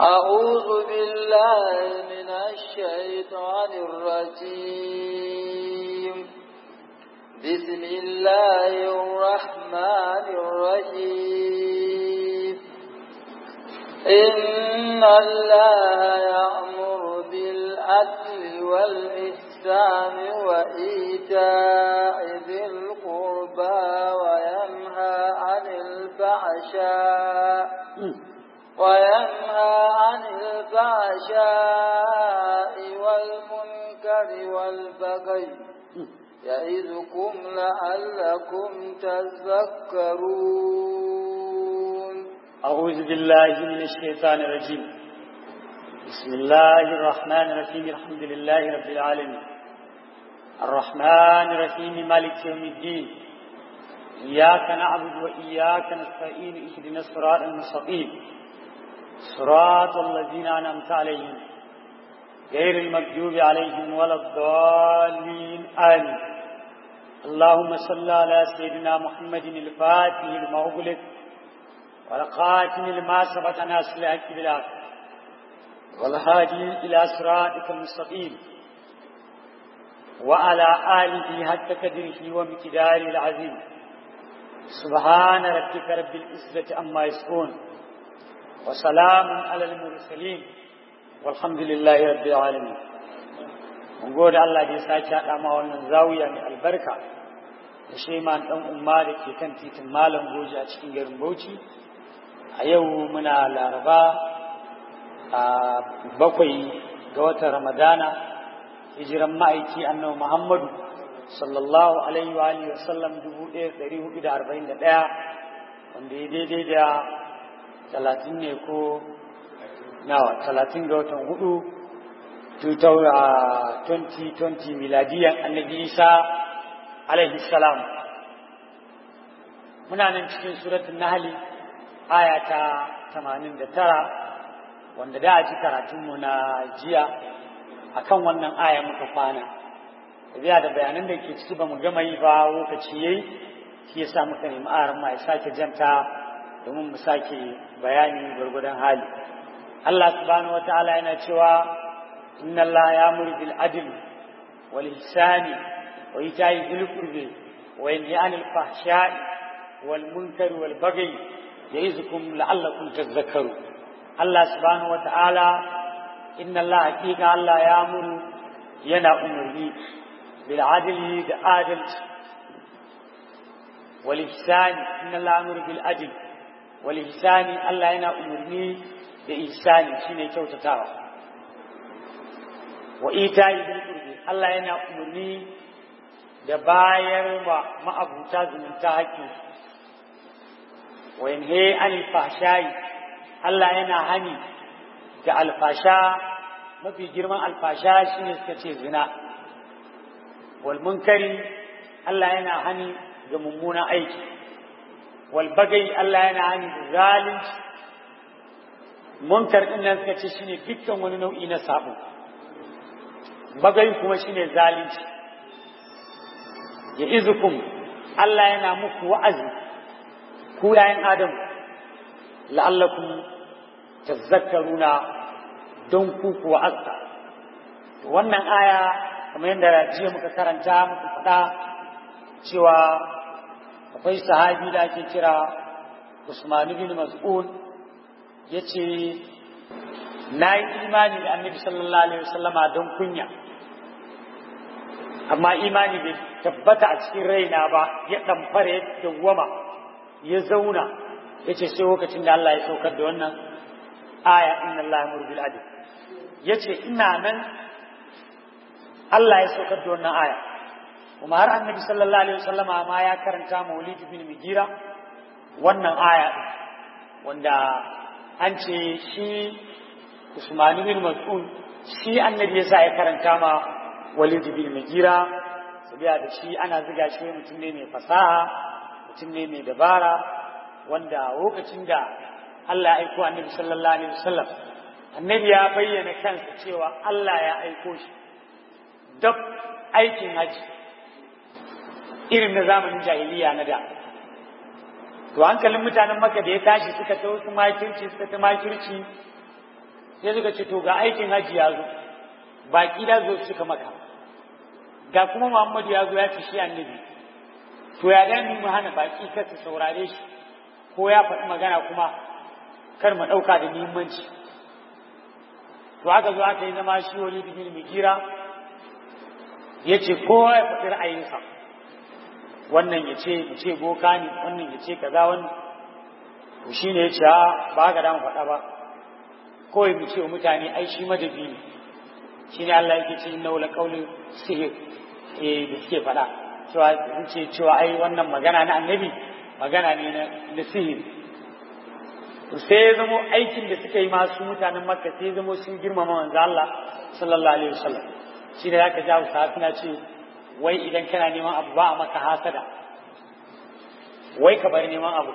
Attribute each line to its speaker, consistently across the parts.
Speaker 1: أعوذ بالله من الشيطان الرجيم بسم الله الرحمن الرحيم إن الله يأمر بالعدل والإحسان وإيتاء ذي القربى وينهى عن الفحشاء وينهى عن الفحشاء والمنكر والبغي يعظكم لعلكم تذكرون
Speaker 2: أعوذ بالله من الشيطان الرجيم بسم الله الرحمن الرحيم الحمد لله رب العالمين الرحمن الرحيم مالك يوم الدين إياك نعبد وإياك نستعين اهدنا الصراط المستقيم صراط الذين أنعمت عليهم غير المكذوب عليهم ولا الضالين آمين اللهم صل على سيدنا محمد الفاتح لما أغلق والقاتم لما سبق ناس الحق بالحق والهادي إلى صراطك المستقيم وعلى آله حق قدره ومقداره العظيم سبحان ربك رب العزة عما يصفون وسلام على المرسلين والحمد لله رب العالمين mun gode Allah da ya sake haɗa ma wannan zawiya mai albarka da sheman ɗan umma da ke kan titin malam goji a cikin garin Bauchi a yau muna laraba a bakwai ga watan ramadana hijiran ma'aiki annabi muhammadu sallallahu alaihi wa alihi wasallam 1441 wanda ya daidai da talatin ne ko nawa talatin ga watan hudu 2020 miladiyan annabi isa alaihi salam muna nan cikin suratun nahali aya ta 89 wanda da a ji karatunmu na jiya akan wannan aya muka kwana biya da bayanan da ke ciki ba mu gama yi ba lokaci yayi shi yasa muka nemi aran ma ya sake janta domin mu sake bayani gwargwadon hali Allah subhanahu wataala yana cewa inna Allah ya'muru bil adl wal ihsani wa ita'i dhil qurbi wa yanha 'anil fahsha'i wal munkari wal baghi ya'izukum la'allakum tadhakkarun Allah subhanahu wataala inna Allah hakika Allah ya'muru yana umurni bil adli da adalci wal ihsani inna Allah ya'muru bil adli walihsani Allah yana umarni da ihsani shine kyautatawa wa ita'i bil qurbi Allah yana umarni da bayar wa ma'abuta zumunta haƙƙi wa yanhe anil fahsha'i Allah yana hani da alfasha mafi girman alfasha shine suka ce zina wal munkari Allah yana hani ga mummunan aiki walbagai Allah yana hani da zalunci munkar din nan suka ce shine dukkan wani nau'i na sabo bagai kuma shine zalunci ya izukum Allah yana muku wa'azi ku yayin adam la'allakum tazakkaruna don ku ku wa'azza wannan aya kamar yadda jiya muka karanta muka faɗa cewa akwai sahabi da ake kira Usman bin Mas'ud yace na yi imani da annabi sallallahu alaihi wasallama don kunya amma imani bai tabbata a cikin raina ba ya ɗamfara ya dawwama ya zauna ya ce sai lokacin da Allah ya saukar da wannan aya inna Allah yamuru bil adl ya ce ina nan Allah ya saukar da wannan aya kuma har annabi sallallahu alaihi wasallama ma ya karanta maulid bin mugira wannan aya wanda an ce shi Usman bin Mas'ud shi annabi yasa ya karanta ma Walid bin Mugira sabiya da shi ana ziga shi mutum ne mai fasaha mutum ne mai dabara wanda lokacin da Allah ya aiko annabi sallallahu alaihi wasallam annabi ya bayyana kansa cewa Allah ya aiko shi dab aikin haji irin na zamanin jahiliya na da to hankalin mutanen maka da ya tashi suka ta wasu makirci suka ta makirci sai suka ce to ga aikin haji ya zo baki da zo suka maka ga kuma Muhammadu ya zo ya ce shi annabi to ya ga mu hana baki kar su saurare shi ko ya faɗi magana kuma kar mu ɗauka da muhimmanci to aka zo aka yi zama shi wani bin migira ya ce kowa ya faɗi ra'ayinsa wannan ya ce ya ce boka ne wannan ya ce kaza wannan to shi ne ya ce ba haka da mu faɗa ba kawai mu ce wa mutane ai shi madabi ne shi ne Allah yake ce inna wala qawli sihir eh da suke faɗa cewa sun ce cewa ai wannan magana na annabi magana ne na sihir sai ya zamo aikin da suka yi masu mutanen makka sai ya zamo sun girmama manzo Allah sallallahu alaihi wasallam shi da zaka jawo sa suna ce wai idan kana neman abu ba a maka hasada wai ka bar neman abu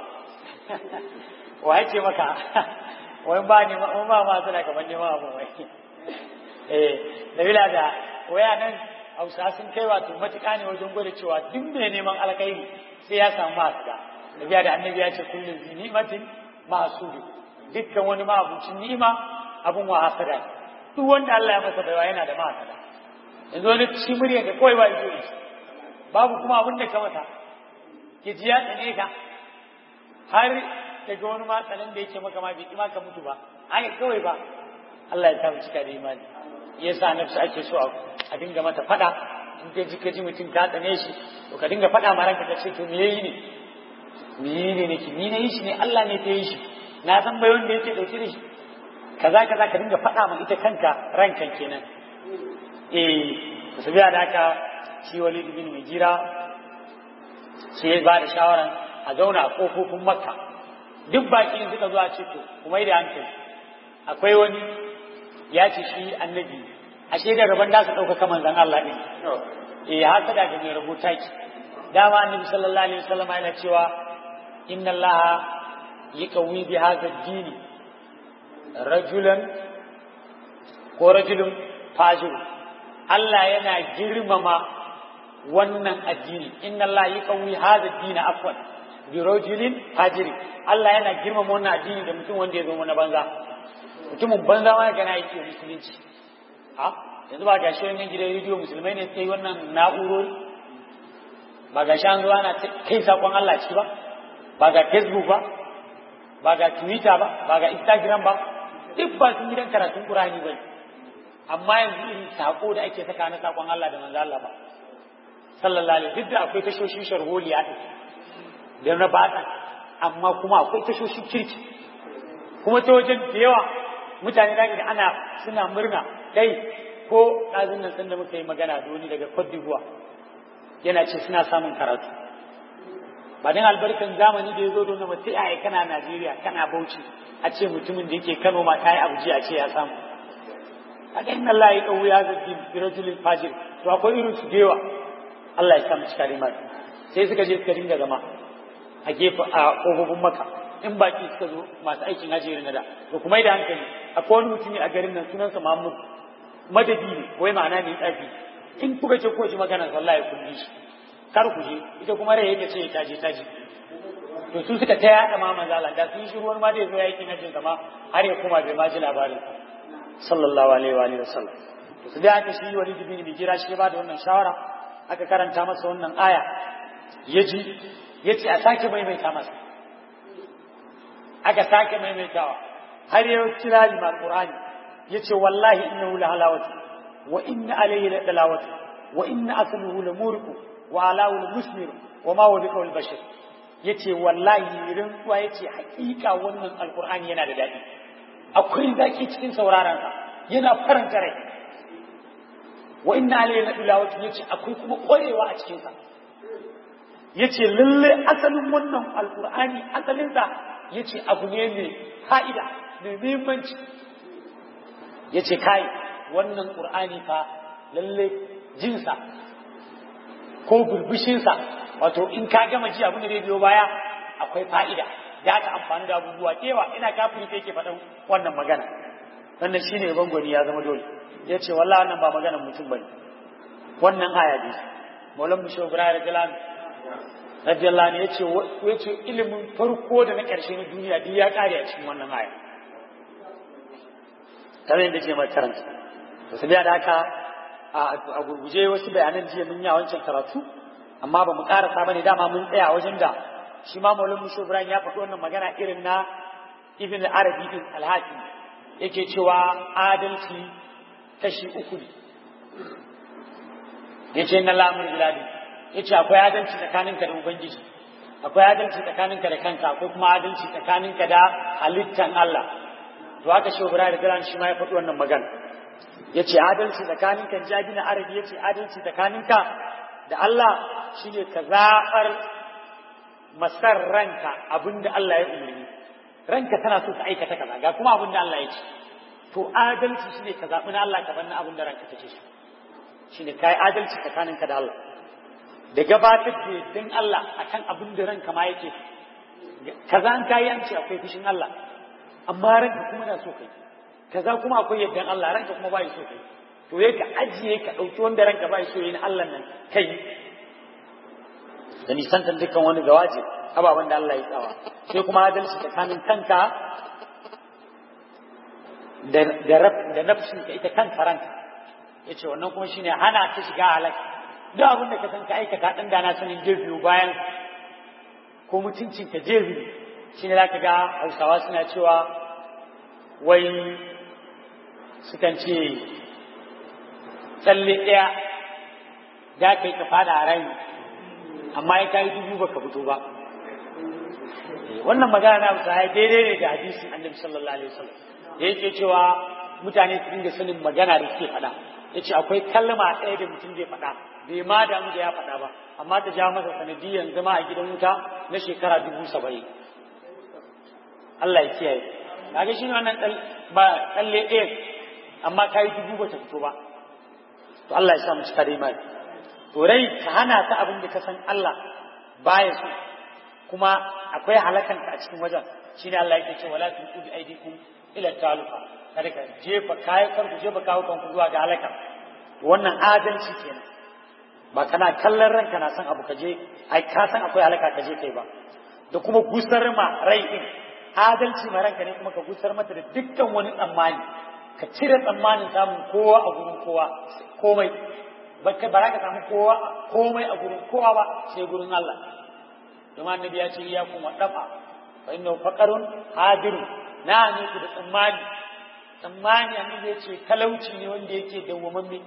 Speaker 2: wai ce maka wai ba neman wai ba ma hasada ka bar neman abu wai eh dabila da waya nan Hausa sun kai wato matuƙa ne wajen gwada cewa duk mai neman alkhairi sai ya samu hasada Nabiya da annabi ya ce kullum zi ni'matin ma'asudu dukkan wani ma'abucin ni'ima abun wa hasada duk wanda Allah ya masa baiwa yana da mahasada yanzu wani shi murya da kawai ba ido shi babu kuma abin da ka mata ke ji ya tsane ka har daga wani matsalan da yake maka ma bai ma ka mutu ba haka kawai ba Allah ya samu cika da imani yasa nafsu ake so a dinga mata fada in ka ji ka ji mutum ka tsane shi to ka dinga fada ma ranka ka ce to me yayi ne me ne nake ni na yi shi ne Allah ne ta yi shi na san bai wanda yake dauke da shi kaza kaza ka dinga faɗa ma ita kanka rankan kenan eh su biya da haka shi Walid bin Mujira sai ya ba da shawaran a zauna a kofofin Makka duk baki suka zo a ce to kuma da hankali akwai wani ya ce shi annabi ashe da rabon da su ɗaukaka manzon Allah ɗin eh haka da ga mai rubuta ki dama annabi sallallahu alaihi wasallam yana cewa inna allaha yaqawi bi hadha ad-din rajulan ko rajulun fajir Allah yana girmama wannan addini inna allaha yaqawi hadha ad-din afwan bi rajulin fajir Allah yana girmama wannan addini da mutum wanda ya zo mana banza mutumin banza ma kana yake musulunci a yanzu ba ga shi wannan gidan rediyo musulmai ne sai wannan na'urori ba ga shi an zo ana kai sakon Allah ciki ba ba ga facebook ba ba ga twitter ba ba ga instagram ba duk ba sun gidan karatun qur'ani ba amma yanzu irin sako da ake saka na sakon Allah da manzo Allah ba sallallahu alaihi duk da akwai tashoshin sharholiya din da na bata amma kuma akwai tashoshin kirki kuma ta wajen da yawa mutane da ana suna murna kai ko ɗazun nan sanda muka yi magana da wani daga Cote d'Ivoire yana ce suna samun karatu ba dan albarkan zamani da ya zo don mace ai kana Najeriya kana Bauchi a ce mutumin da yake Kano ma kai abuji a ce ya samu kaga inna Allah ya kawo ya zabi birajulil fajir to akwai irin su dewa Allah ya sa mu cika rimar sai suka je suka dinga zama a gefe a kofofin maka in baki suka zo masu aikin hajji na da to kuma da hankali akwai wani mutumi a garin nan sunansa Muhammad madadi ne wai ma'ana ne tsafi in kuka ce ko ji magana wallahi kun ji shi kar ku je ita kuma rai yake ce ta je ta je to su suka ta yaɗa ma manzo Allah da sun yi shiru wani ma da yazo yake na jin sama har ya koma bai ma ji labarin sallallahu alaihi wa alihi wasallam to su da aka shi wani dubini bai jira shi ba da wannan shawara aka karanta masa wannan aya ya ji ya ce a sake maimaita masa aka sake maimaitawa har ya kira lima qur'ani ya ce wallahi innahu la halawatu wa inna alayhi la dalawatu wa inna asluhu la muriqu wa alahu la musmir wa ma huwa biqawl bashar yace wallahi rantsuwa yace hakika wannan alqur'ani yana da dadi akwai zaki cikin sauraron sa yana faranta rai wa inna alayhi la dalawatu yace akwai kuma kwarewa a cikin sa yace lalle asalin wannan alqur'ani asalin sa yace abu ne mai fa'ida mai muhimmanci yace kai wannan qur'ani fa lalle jinsa ko burbushinsa wato in ka gama ji abin da zai biyo baya akwai fa'ida da ka amfani da abubuwa kewa ina kafiri sai ke faɗan wannan magana wannan shine bangoni ya zama dole ya ce wallahi wannan ba maganar mutum bane wannan aya ne maulan mu shehu ibrahim radiyallahu radiyallahu anhu yace yace ilimin farko da na ƙarshe na duniya duk ya kare a cikin wannan aya kamar yadda ce mai karanta to sai da haka a gurguje wasu bayanan jiya mun yi a wancan karatu amma ba mu karasa bane dama mun tsaya wajen da shi ma maulin musho ibrahim ya faɗi wannan magana irin na ibn arabi din alhaji yake cewa adalci kashi uku ne yace na lamur biladi yace akwai adalci tsakaninka da ubangiji akwai adalci tsakaninka da kanka akwai kuma adalci tsakaninka da halittan Allah to haka shi ibrahim da shi ma ya faɗi wannan magana yace adalci tsakaninka jabi na arabi yace adalci tsakaninka da Allah shine ka zaɓar masar ranka abinda Allah ya umarni ranka tana so ka aikata kaza ga kuma abinda Allah ya ce to adalci shine ka zaɓi na Allah ka bar na abinda ranka take so shine kai adalci tsakaninka da Allah da gabatar da din Allah akan abin da ranka ma yake kaza an kayi an ce akwai fushin Allah amma ranka kuma na so kai kaza kuma akwai yaddan Allah ranka kuma bai so kai to yake ajiye ka dauki wanda ranka bai so yin Allah nan kai da nisantar dukkan wani gawaje ababen da Allah ya tsawa sai kuma adalci tsakanin kanka da da nafsin ka ita kanta ranka yace wannan kuma shine hana ta shiga halaka duk abin da ka san ka aikata dan da na sanin jebiyu bayan ko mutuncin ka jebiyu shine zaka ga Hausawa suna cewa wai sukan ce tsalle ɗaya da kai ka fada a rai amma ya kai dubu baka fito ba wannan magana na Hausa ya daidai ne da hadisin Annabi sallallahu alaihi wasallam da yake cewa mutane su dinga sanin magana da suke faɗa yace akwai kalma ɗaya da mutum zai faɗa bai ma damu da ya faɗa ba amma ta ja masa sanadiyyar zama a gidan wuta na shekara dubu saba'in Allah ya kiyaye kaga shi ne wannan ba tsalle ɗaya amma ka yi dubu ba ta fito ba to Allah ya sa mu cika da imani to rai ka hana ta abin da ka san Allah baya so kuma akwai halakan ka a cikin wajen shine Allah yake cewa wala tulqu bi aydikum ila taluqa kada ka jefa kayan kar ku jefa kawo kanku zuwa ga halaka wannan adalci kenan ba kana kallon ranka na san abu ka je ai ka san akwai halaka ka je kai ba da kuma gusar ma rai din adalci ma ranka ne kuma ka gusar mata da dukkan wani tsammani ka cire tsammanin samun kowa a gurin kowa komai ba ka ka samu kowa komai a gurin kowa ba sai gurin Allah domin annabi ya ce ya kuma dafa fa inna faqarun hadirun na ne ku da tsammani tsammani annabi ya ce talauci ne wanda yake dawwamamme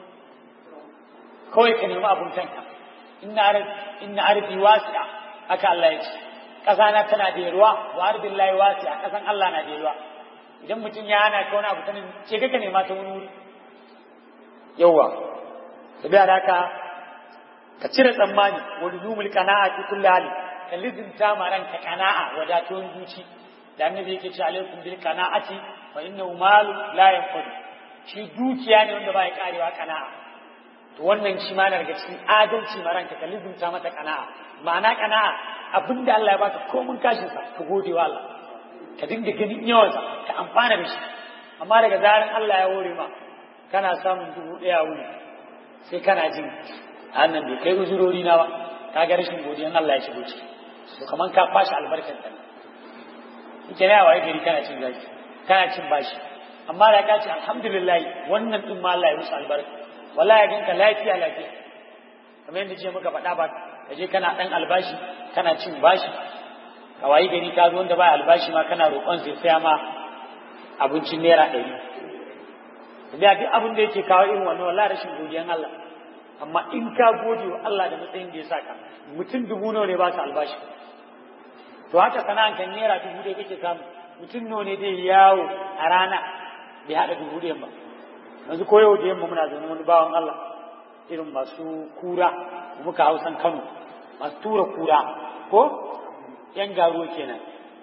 Speaker 2: kawai ka nemi abun kanka inna arif inna arfi wasi'a haka Allah ya ce ƙasa na tana da yalwa wa arbin layi wasi'a ƙasan Allah na da yalwa idan mutum ya hana ka wani abu sanin ce kaka nema ta wani wuri yawwa sabiya da haka ka cire tsammani wa luzumul qana'a fi kulli hali ka lizinta ma ranka qana'a wadatuwan zuci da annabi yake ce alaikum bil qana'ati fa innahu malu la yanfud shi dukiya ne wanda ba ya karewa qana'a to wannan shi ma daga cikin adalci ma ranka ka lizinta mata qana'a ma'ana qana'a abinda Allah ya baka komun kashin sa ka gode wa Allah ka dinga ganin yawansa ka amfana da shi amma daga zaran Allah ya hore ma kana samun dubu ɗaya wuni sai kana jin annan bai kai uzurori na ba ka ga rashin godiyan Allah ya shigo ciki to kaman ka fashi albarkar ta ike ne waye gari kana cin zaki kana cin bashi amma da ka ce alhamdulillah wannan din ma Allah ya musu albarka wallahi ganka lafiya lafiya kamar yadda ce muka faɗa ba ka je kana ɗan albashi kana cin bashi ka wayi gari ka zo wanda ba albashi ma kana roƙon sai saya ma abincin naira ɗari da duk abin da yake kawo irin wannan wallahi rashin godiyan Allah amma in ka gode wa Allah da matsayin da ya saka mutum dubu nawa ne ba su albashi to haka sana'an kan naira dubu da kake samu mutum nawa ne dai yawo a rana bai haɗa dubu da ba yanzu ko yau da yamma muna zaune wani bawan Allah irin masu kura muka hausan Kano masu tura kura ko yan garo kenan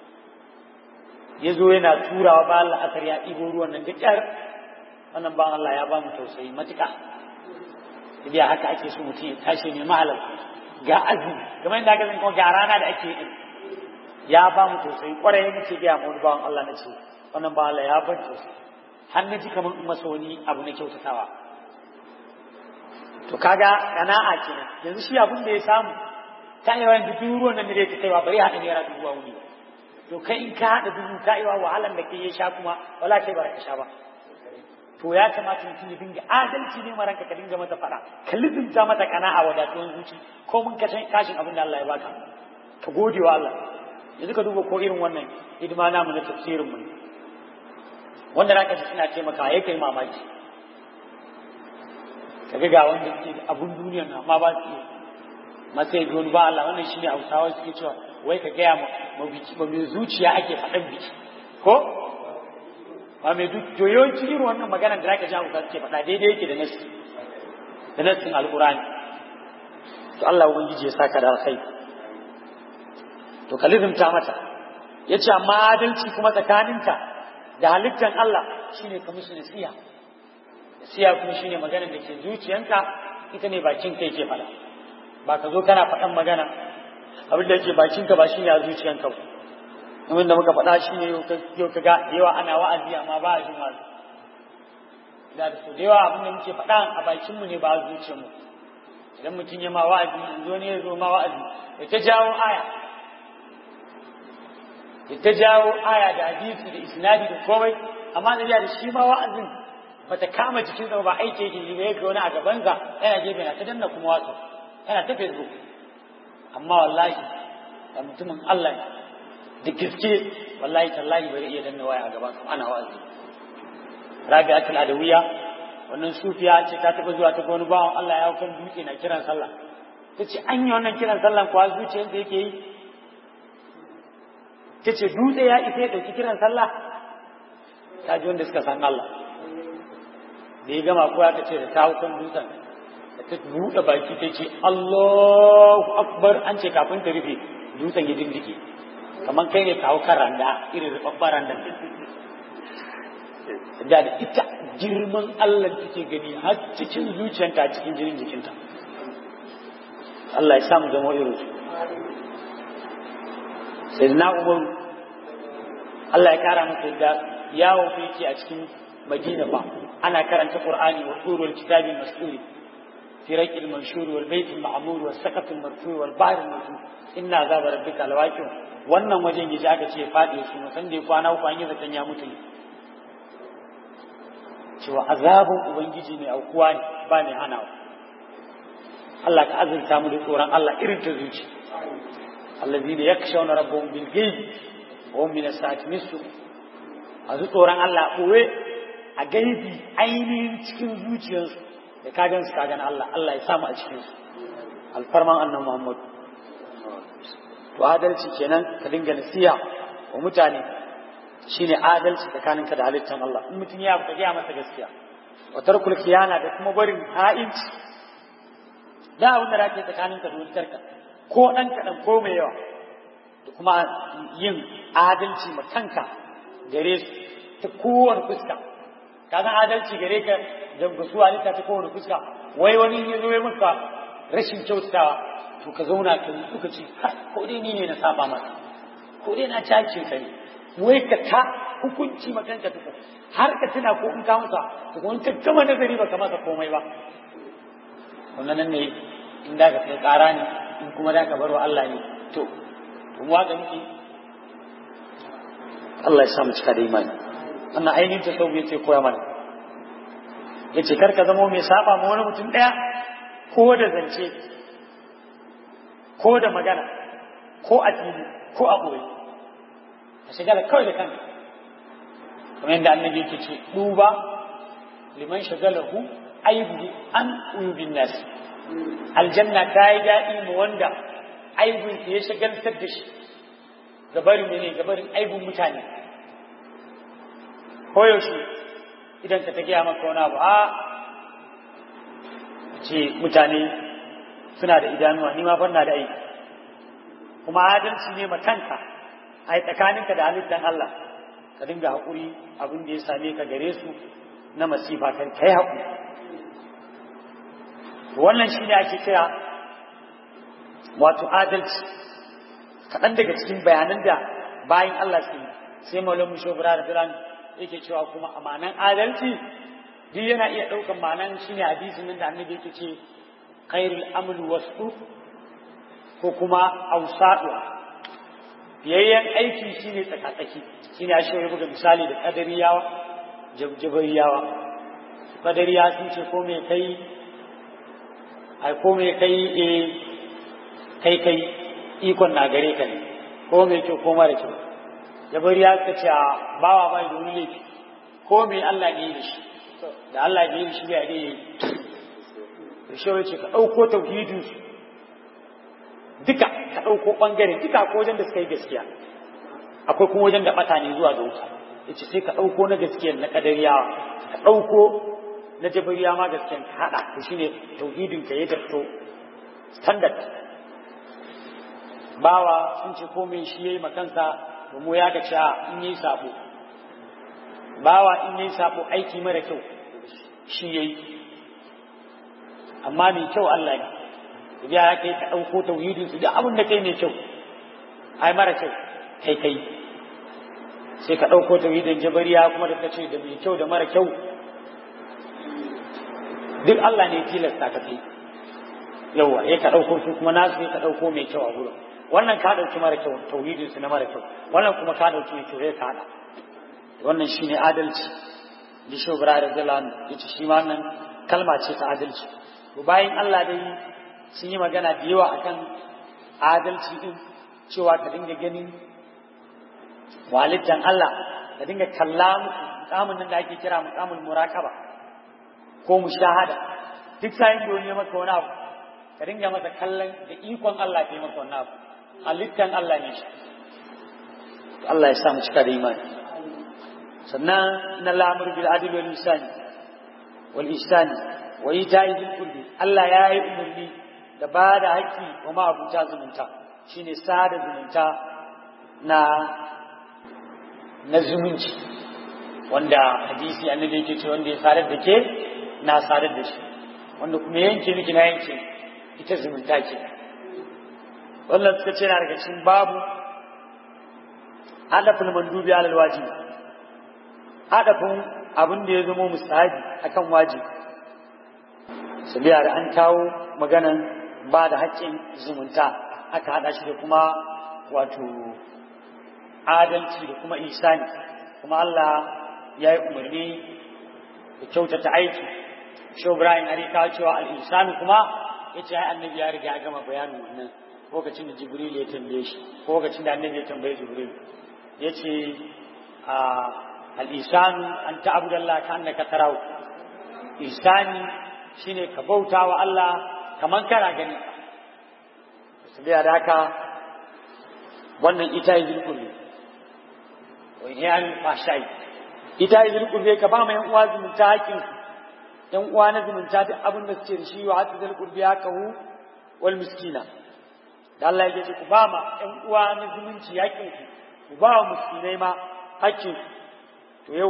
Speaker 2: ya zo yana turawa ba Allah asar ya ɗibo ruwan nan da ƙyar wannan ba Allah ya ba mu tausayi matuƙa idan haka ake so mutum ya tashi ne mahalar ga azumi kamar yadda aka zan kuma ga rana da ake yi ya ba mu tausayi ƙwarai ya nace ga mu bawan Allah na ce wannan ba Allah ya bar tausayi har na ji kamar in masa wani abu na kyautatawa to kaga kana'a kenan yanzu shi abin da ya samu ta yi wani dubu ruwan nan da zai ta kaiwa bari haɗa naira dubu a wuni to kai in ka haɗa dubu ka yi wa wahalan da ke ya sha kuma wala kai ba ka sha ba to ya kamata mutum ya dinga adalci ne maranka ka dinga mata fada ka lizinta mata kana'a wadatuwan zuci ko mun kashin kashin abin da Allah ya baka ka gode wa Allah yanzu ka duba ko irin wannan hidima namu na tafsirin mu wanda zaka ji suna taimaka ya kai mamaki ka ga wanda ke abun duniyar nan amma ba su yi masa ya wani ba Allah wannan shine Hausawa suke cewa wai ka gaya ma biki ba mai zuciya ake faɗan biki ko ba mai duk to yawanci irin wannan maganar da zaka ji Hausa suke faɗa daidai yake da nasi da nasin alqur'ani to Allah ubangiji ya saka da alkhairi to kalizimta mata yace amma adalci kuma tsakaninka da halittar Allah shine ka musu nasiya nasiya kuma shine maganar da ke zuciyanka ita ne bakin kai ke faɗa ba ka zo kana faɗan magana abin da yake bakinka ba shine a zuciyanka ba abin da muka faɗa shine yau ka ga yawa ana wa'azi amma ba a jin wa'azi da da da yawa abin da muke faɗa a bakinmu ne ba a zuciyarmu idan mutum ya ma wa'azi yanzu wani ya zo ma wa'azi ya ta jawo aya ya ta jawo aya da hadisi da isnadi da komai amma da da shi ma wa'azin bata kama jikin ba aiki yake yi ba yake wani a gabansa yana gefe na ta danna kuma wasu yana ta facebook amma wallahi da mutumin Allah ne da gaske wallahi tallahi bai iya danna waya a gaban ana wa'azi Rabi'atul Adawiya wannan sufiya ce ta taba zuwa ta ga wani bawan Allah ya kan dutse na kiran sallah tace an yi wannan kiran sallan kuwa zuciyar da yake yi tace dutse ya isa ya dauki kiran sallah ta ji wanda suka san Allah da ya gama ko ya ce da ta kan dutsen ta buɗe baki ta ce Allahu Akbar an ce kafin ta rufe dutsen ya dindike kamar kai ne kawo kan randa irin rubabbar randa da da ita girman Allah take gani har cikin zuciyarta cikin jinin jikinta Allah ya samu zama irin su sai na umar Allah ya kara masa da yawo yake a cikin Madina ba ana karanta Qur'ani wa turul kitabi mas'uli في ريق المنشور والبيت المعمور والسقف المرفوع والبحر المسجور إن عذاب ربك لواقع wannan wajen yaji aka ce faɗi su musan da kwana uku an yi zaton ya mutu ne cewa azabin ubangiji ne aukuwa ne ba ne hanawa Allah ka azurta mu da tsoron Allah irin ta zuci allazina yakshawna rabbahum bil ghaib wa hum min as-sa'ati mislu azu tsoron Allah ɓoye a gaibi ainihin cikin zuciyarsu da ka gan su ka gan Allah Allah ya samu a cikin su alfarman annan Muhammad to adalci kenan ka dinga nasiya wa mutane shine adalci tsakaninka da halittan Allah in mutum ya ka gaya masa gaskiya wa tarkul khiyana da kuma barin ha'inci da abin da rake tsakaninka da wutarka ko dan kadan ko mai yawa da kuma yin adalci ma kanka gare su ta kowane fuska ka san adalci gare ka jamgasu halitta ta kowane fuska wai wani ya zo ya maka rashin kyautatawa to ka zauna ka yi suka ce ko dai ni ne na saba masa ko dai na cace ka ne wai ka ta hukunci ma kanka tuka har ka tuna ko in ka masa to ko in ka gama nazari ba ka masa komai ba wannan nan ne in da ka kai ƙara ne in kuma da ka bar wa Allah ne to kun waka miki Allah ya sa mu cika da imani wannan ainihin ta sau yace koya mana yace kar ka zama mai saba ma wani mutum ɗaya ko da zance ko da magana ko a fili ko a ɓoye a shigala kawai da kanka kamar yadda annabi yake ce duba liman shagalahu aibu an uyubin nasi aljanna ta yi daɗi ma wanda aibun ya shagaltar da shi gabarin ne gabarin aibun mutane koyaushe idan ka ta gaya maka wani abu a ce mutane suna da idanuwa ni ma fanna da aiki kuma adalci ne ma kanka a tsakaninka da halittar Allah ka dinga haƙuri abin da ya same ka gare su na masifa kan kai haƙuri wannan shi ne ake kira wato adalci kaɗan daga cikin bayanan da bayan Allah su yi sai maulon mu shobara da filan yake cewa kuma amanan adalci duk yana iya ɗaukan ma'anan shi ne hadisin nan da annabi yake ce khairul amru wasu ko kuma ausadu biyayyen aiki shine tsakatsaki shine a shi buga misali da kadariyawa jabjabariyawa kadariya sun ce ko me kai ai ko me kai eh kai kai ikon na gare ka ne ko me kyau ko mara kyau jabariya suka ce a bawa bai da wani laifi ko me Allah ne da shi da Allah ne da shi bai da yi shi ce ka ɗauko tauhidin su duka ka ɗauko ɓangare duka ko wajen da suka yi gaskiya akwai kuma wajen da ɓata ne zuwa ga wuta yace sai ka ɗauko na gaskiya na kadariyawa ka ɗauko na jabariya ma gaskiyan ka haɗa to shine tauhidin ka ya tafto standard bawa sun ce komai shi yayi makansa to mu ya ga cewa in yi sabo bawa in yi sabo aiki mara kyau shi yayi amma mai kyau Allah ne ya kai ka ɗauko tauhidin su da abin da kai mai kyau ai mara kyau kai kai sai ka ɗauko tauhidin jabariya kuma da kace da mai kyau da mara kyau duk Allah ne tilasta ka kai yawa ya ka ɗauko su kuma nasu ne ka ɗauko mai kyau a gurin wannan ka ɗauki mara kyau tauhidin su na mara kyau wannan kuma ka ɗauki mai kyau ya ka haɗa wannan shine adalci da shi obira da zalan yace shi ma wannan kalma ce ta adalci to bayan Allah dai sun yi magana da yawa akan adalci din cewa ka dinga ganin walittan Allah ka dinga kalla mukamin nan da ake kira mukamin muraqaba ko mushahada duk sai da wani maka wani abu ka dinga masa kallon da ikon Allah ke maka wani abu halittan Allah ne shi Allah ya sa mu cika da imani sannan na lamur bil adl wal ihsan wal ihsan wa ita'i bil qurbi Allah ya yi umarni da ba da haƙƙi wa ma'abuta zumunta shine sada zumunta na na zumunci wanda hadisi annabi yake ce wanda ya sadar da ke na sadar da shi wanda kuma yanke miki na yanke ita zumunta ke wannan suka ce na daga cikin babu adafin mandubi alal wajibi adafin abin da ya zama musahabi akan wajibi sabiya da an kawo maganan ba da haƙƙin zumunta aka haɗa shi da kuma wato adalci da kuma isani kuma Allah ya yi umarni da kyautata aiki shi Ibrahim har kawo cewa al-insani kuma ya ce ai annabi ya riga ya gama bayanin wannan lokacin da Jibril ya tambaye shi ko lokacin da annabi ya tambaye Jibril ya ce al-insanu an ta'budallaha ka annaka tarahu isani shine ka bauta wa Allah kaman kana gani sabiya da haka wannan ita yi zulkulli wa yan fashai ita yi zulkulli ka ba mai uwa zumunta hakkin yan uwa na zumunta duk abin da suke da shi wa hatta zulkulli ya kahu wal miskina da Allah ya ce ku ba ma yan uwa na zumunci hakkin ku ba wa miskinai ma hakkin to yau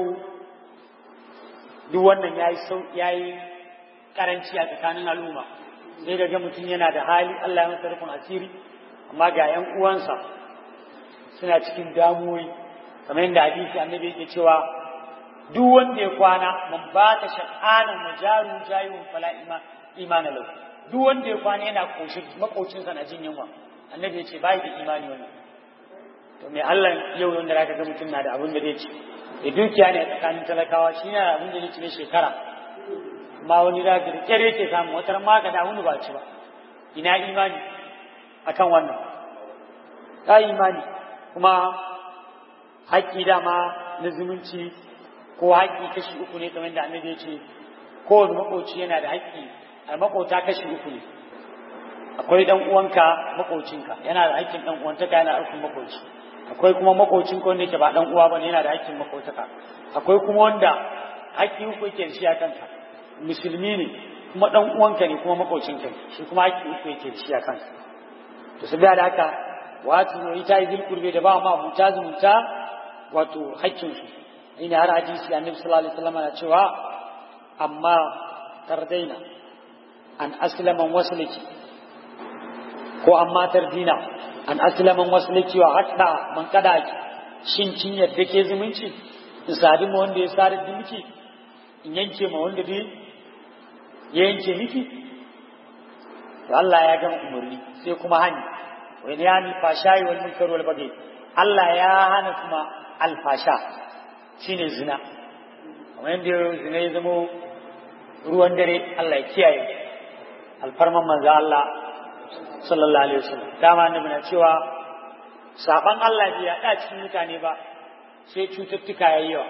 Speaker 2: duk wannan yayi sau yayi karanci a tsakanin al'umma sai ga mutum yana da hali Allah ya masa rufin asiri amma ga ‘yan uwansa suna cikin damuwoyi kamar yadda hadisi annabi yake cewa duk wanda ya kwana man ba ta sha'anan majaru jayun fala imana lau duk wanda ya kwana yana koshin makocinsa na jin yunwa annabi ya ce bai da imani wannan to me Allah yau wanda zaka ga mutum na da abin da zai ci da dukiya ne a tsakanin talakawa shi ne abin da zai ci na shekara amma wani da ga kyar yake samu wata ma ga da wani ba ci ba ina imani akan wannan ta imani kuma haƙƙi dama na zumunci ko haƙƙi kashi uku ne kamar da annabi ya ce kowane makoci yana da haƙƙi a makota kashi uku ne akwai dan uwanka makocinka yana da haƙƙin dan uwantaka yana da makoci akwai kuma makocin ko wanda yake ba dan uwa bane yana da haƙƙin makotaka akwai kuma wanda haƙƙi uku yake da shi a kanka musulmi ne kuma dan uwanka ne kuma makocinka ne shi kuma haƙƙi uku yake da shi a kanka to saboda da haka wato ne ita yi kurbe da ba ma abuta zumunta wato haƙƙin su ina har hadisi annabi sallallahu alaihi wasallam na cewa amma tardaina an aslaman wasliki ko amma tardina an aslaman wasliki wa hatta man kada shin kin yadda ke zumunci in sadi ma wanda ya sadi da miki in yanke ma wanda dai ya yanke miki to Allah ya gama umarni sai kuma hani wa ne yani fashayi wal munkar wal bagi Allah ya hana kuma alfasha shine zina kamar yadda zina ya zama ruwan dare Allah ya kiyaye alfarman manzo Allah sallallahu alaihi wasallam dama annabi na cewa saban Allah bai yaɗa cikin mutane ba sai cututtuka yayi yawa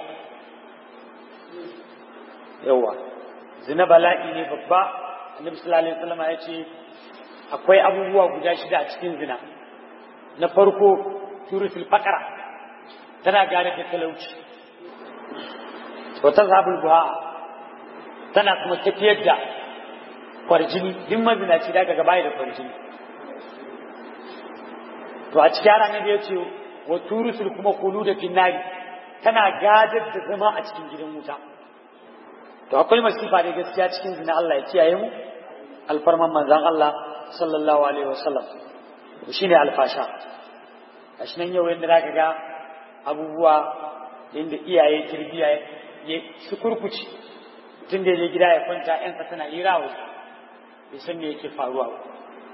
Speaker 2: yawa zina bala'i ne babba annabi sallallahu alaihi wasallam ya ce akwai abubuwa guda shida a cikin zina na farko turusul faqara tana gane da talauci wa tazhabul buha tana kuma tafiyar da kwarjini duk mazinaci daga gaba da kwarjini to a cikin ranar da ya ce wa turusul kuma kulu da finnari tana gadar da zama a cikin gidan wuta to akwai masifa da gaskiya cikin zina Allah ya kiyaye mu alfarman manzan Allah sallallahu alaihi wasallam shine alfasha gashi nan yau yanda zaka ga abubuwa inda iyaye kirbiya ya su kurkuci tun da ya gida ya kwanta yan tana hira wasu bai san me yake faruwa ba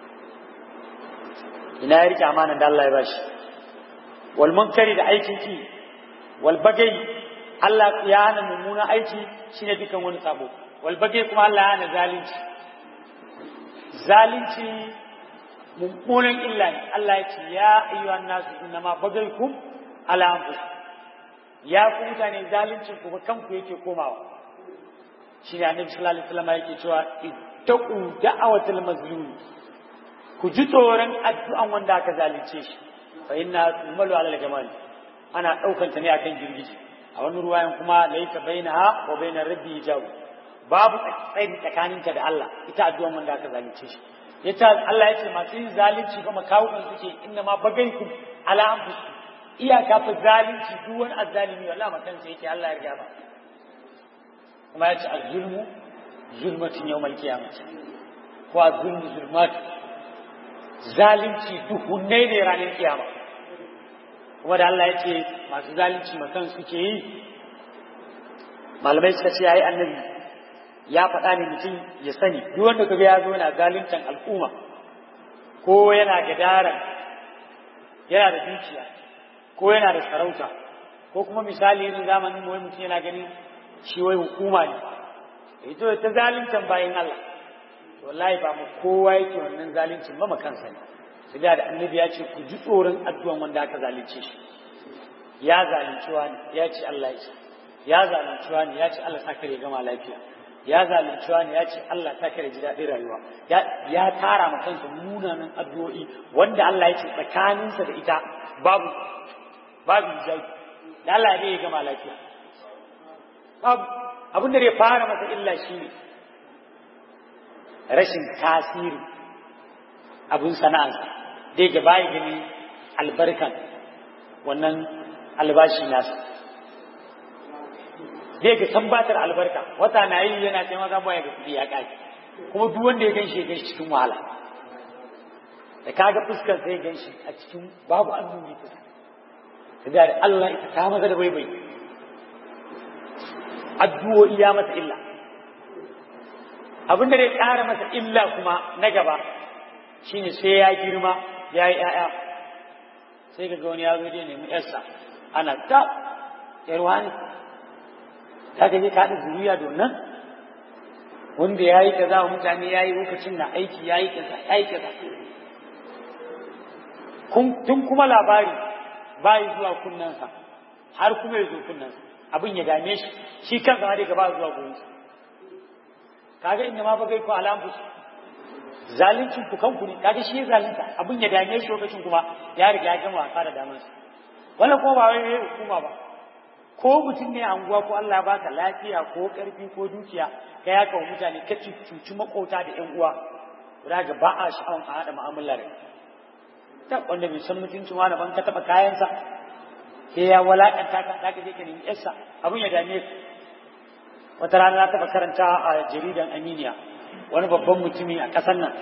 Speaker 2: ina ya rike amanan da Allah ya bashi wal munkari da aikin ki wal bagai Allah ya hana mummunan aiki shine dukan wani sabo wal bagai kuma Allah ya hana zalunci zalunci mummunan illa ne Allah ya ce ya ayyuhan nasu innama bagaykum ala anfusikum ya ku mutane zaluncin ku kanku yake komawa shine annabi sallallahu alaihi wasallam yake cewa ittaqu da'awatul mazlum ku ji tsoron addu'an wanda aka zalunce shi fa inna tumalu ala al-jamal ana daukan ta ne akan girgije a wani ruwayan kuma laysa bainaha wa bainar rabbi jawu babu tsayi tsakaninka da Allah ita addu'an wanda aka zalunce shi yace Allah yace masu yin zalunci kuma kawukan suke inna ma bagaikum ala anfusikum iyaka fa zalunci duk wani azzalimi wallahi matan sai yake Allah ya riga ba kuma yace az-zulmu zulmatun yawmal qiyamah ko az-zulmu zulmat zalunci duhunne ne ranar kiyama kuma da Allah yace masu zalunci matan suke yi malamai suka ce yayi annabi ya faɗa ne mutum ya sani duk wanda kaga ya zo yana zaluntan al'umma ko yana gadara yana da dukiya ko yana da sarauta ko kuma misali irin zamanin wai mutum yana ganin shi wai hukuma ne ito ta zaluntan bayan Allah wallahi ba mu kowa yake wannan zaluncin ba kansa ne sai da annabi ya ce ku ji tsoron addu'an wanda aka zalunce shi ya zalunci wani ya ce Allah ya ce ya zalunci wani ya ce Allah sa kare gama lafiya ya zalunci wani ya ce Allah ta kare ji daɗin rayuwa ya tara ma kansa munanan addu'o'i wanda Allah ya ce tsakaninsa da ita babu babu hijabi da Allah ya gama lafiya babu abin da zai fara masa illa shi ne rashin tasiri abin sana'arsa dai ga bayi gani albarkan wannan albashi nasa zai ga tabbatar albarka wata na yi yana taimaka baya ga kuɗi ya ƙaki kuma duk wanda ya ganshi ya ganshi cikin wahala da kaga fuskar sai ganshi a cikin babu annuri fuska da da Allah ita ta maza da baibai addu'o'i ya masa illa abin da zai ƙara masa illa kuma na gaba shine sai ya girma ya yi ‘ya'ya sai ga wani ya zo je nemi ‘yarsa ana ta ‘yarwa ne ta gaje ka da zuriya nan wanda ya yi kaza wa mutane ya yi lokacin na aiki ya yi kaza ya yi kaza tun kuma labari bayi zuwa kunnensa har kuma ya zo kunnensa abin ya dame shi shi kansa ma dai gaba zuwa gurinsa kaga inda ma bagai ko alamfus zalincin ku kanku ne kaga shi ya zalunta abin ya dame shi lokacin kuma ya riga ya gama wasa da damansa wannan kuma ba wai hukuma ba ko mutum ne anguwa ko Allah ya baka lafiya ko karfi ko dukiya ka ya kawo mutane ka cuci makota da ƴan uwa da ga ba a sha'awan a haɗa mu'amala da ta wanda bai san mutuncin wani ban ka taɓa kayansa sai ya walakanta ka za ka je ka nemi yarsa abin ya dame ka wata rana na taɓa karanta a jaridan aminiya wani babban mutumi a ƙasar nan